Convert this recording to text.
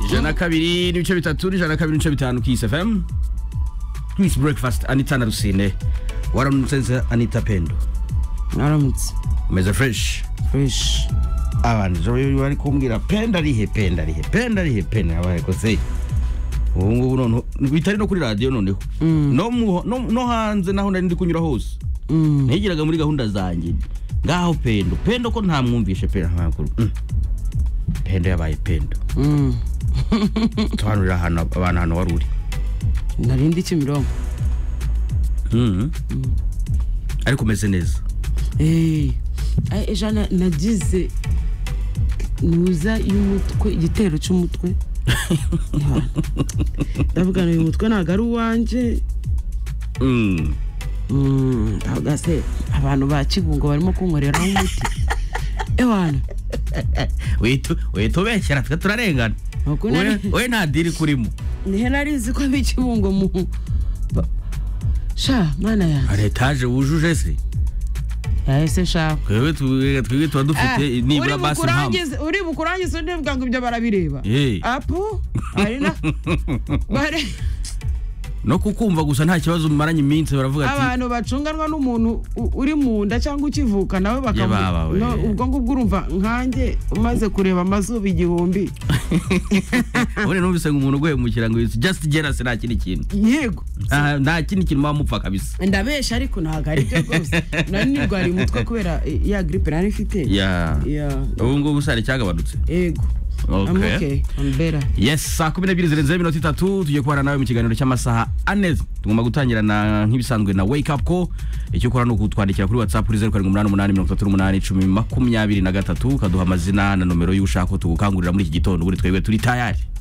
ijana na kabiri n'ibice bitatu n'ijana na kabiri n'ibice bitanu kisi fm twisi breakfast anita na rusine waramutse nza anita pendo mwaramutse umeze fresh fureshi abantu jo bari kumbwira penda rihe penda rihe penda rihe penda abaye kose ubu ngubu noneho bitari no kuri radiyo noneho no mu- no- no hanze naho nari ndi kunyura hose ntigiraga muri gahunda zanjye ngaho pendo pendo ko ntamwumvishe pendo ntamakuru pendo yabaye pendo tuhanurira ahantu abantu ahantu wari uri narindi kimironko Mhm. ariko umeze neza Eh, ay, ejana nagize nuza y'umutwe igitero cy'umutwe ndavugana uyu mutwe ntabwo ari uwanjye Mhm. Mm, ntabwo ase abantu ba kibungo barimo kunkoreraho umuti ewana Witu- witubeshyera twe turarengana Ntabwo We- nari- we nta diri kurimo nihe narizi ko ari kibungo mu ba- sha mana yanjye hari etaje wujuje se yahise shawe twebwe tu- twebwe tuba dufite nibura basi mpamvu uri bukurangiza undi bwangu ibyo barabireba Eh. apu hari na bare- no kukumva gusa nta kibazo mumaranye iminsi baravuga ati abantu bacunganwa n'umuntu u- uri mu nda cyangwa ukivuka nawe bakavu- Ya baba we. no, ubwo ngubwo urumva nkanjye umaze kureba amazuba igihumbi ubundi numvise ngo umuntu uguhemukira ngo yitse just jealous nta kindi kintu yego Ah, nta kindi kintu waba mupfa kabisa ndabesha ariko ntabwo ari byo rwose nari nirwariye umutwe kubera eh, ya gripe nari mfite ya Ya. ubu ngubu sare cyagabanutse yego Okay. I'm okay. I'm better. yes saa kumi n'ebyiri zirenzeho iminota itatu tugiye kubana nawe mu kiganiro cy'amasaha ane tugomba gutangirana nk'ibisanzwe na wake up ko icyo ukora ni ukutwandikira kuri whatsapp kuri zeru karindwi umunani umunani mirongo itatu n'umunani icumi makumyabiri na gatatu ukaduha amazina na nomero y'ushaka ko tugukangurira muri iki gitondo ubundi twebwe turi tayari